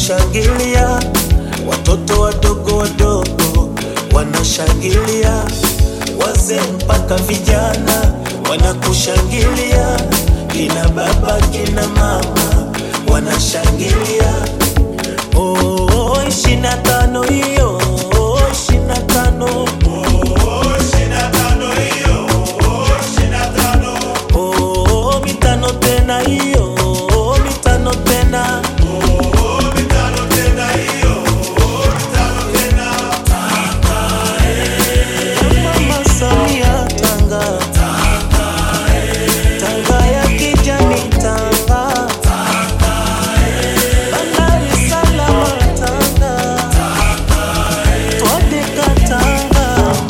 wanashangilia, watoto wadogo wadogo wanashangilia, wazee mpaka vijana wanakushangilia, kina baba kina mama wanashangilia. Oh, ishirini na tano hiyo, ishirini na tano Oh, mitano tena hiyo, mitano tena. Mama Samia Tanga, Tanga ya kijani Tanga, Bandari salama Tanga, Twadeka Tanga.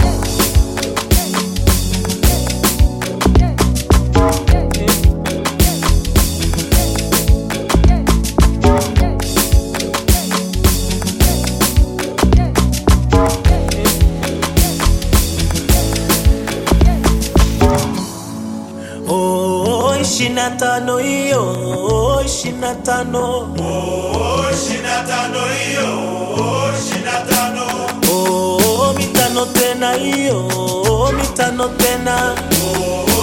Oh, ishirini na tano hiyo, ishirini na tano. Oh, mitano tena hiyo, mitano tena.